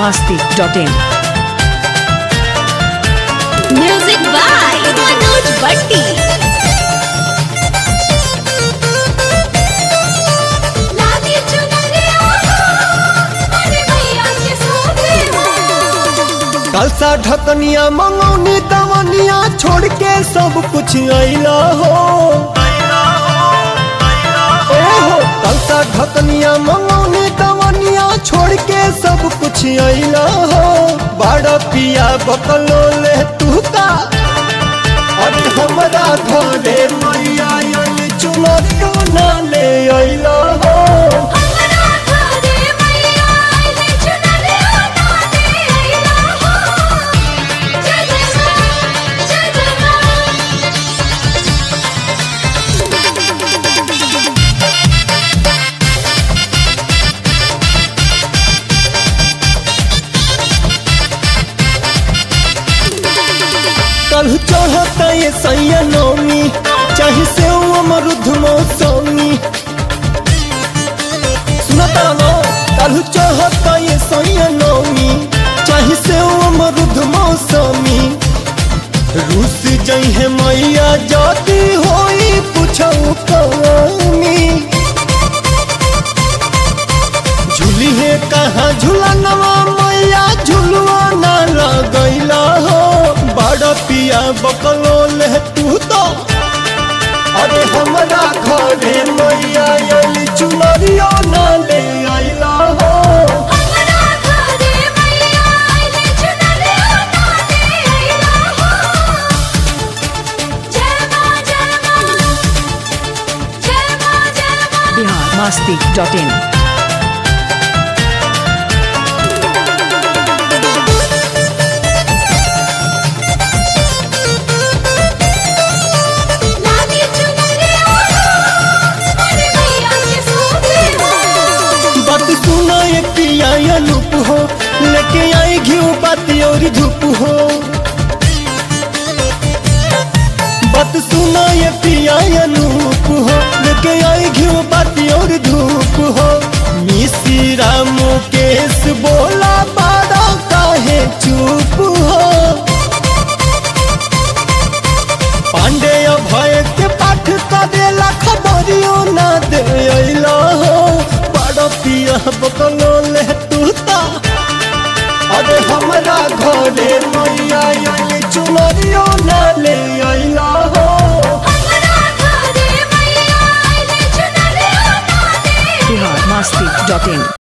masti.in. Music by Manoj Bhatti. लादी चुनरिया अरे भैया के सोते हो कलसा ढकनिया मंगौनी दवनिया छोड़ के सब कुछ अइला हो ए हो कलसा ढकनिया मंगौनी दवनिया छोड़ के सब कुछ अइला हो बड़ा पिया बकलो ले तू का अरे हमरा घरे मैया आइल चुनरियो ना ले अइला हो हमरा घरे मैया आइले चुनरिया ना दे अइला हो जय जय मां जय जय मां कल चढ़ता ये सैया नौमी चाहे से अमरुद मौसमी सुनता नो कल चढ़ता ये सैया नौमी चाहे से अमरुद मौसमी रूस जई है मैया जाती होई पूछो कमी झूली है कहाँ झूलनवा मैया झुलवा ना लगैला हो बड़ा पिया बकलो ले तू तो अरे हमरा घरे मैया आइल चुनरियो ना ले आइला हो हमरा घरे मैया आइले चुनरिया ना दे अइला हो जय मां जय मां जय मां जय मां Bihar masti.in. लादी चुनरिया अरे भैया के सोते हो बात सुना ये पिया अनूप हो लेके आई घियो बाती और धूप हो बात सुना ये पिया अनूप हो लेके आई घियो बाती और धूप हो मिश्रा मुकेश बोला बाड़ा काहे चुप हो पांडे भय के पाठ करेला खबरियो ना दे अइला हो बड़ पिया बकलो ले तू ता अरे हमरा घरे मैया आइल चुनरियो ना ले अइला हो हमरा घरे मैया आइले चुनरिया ना दे Bihar masti.in.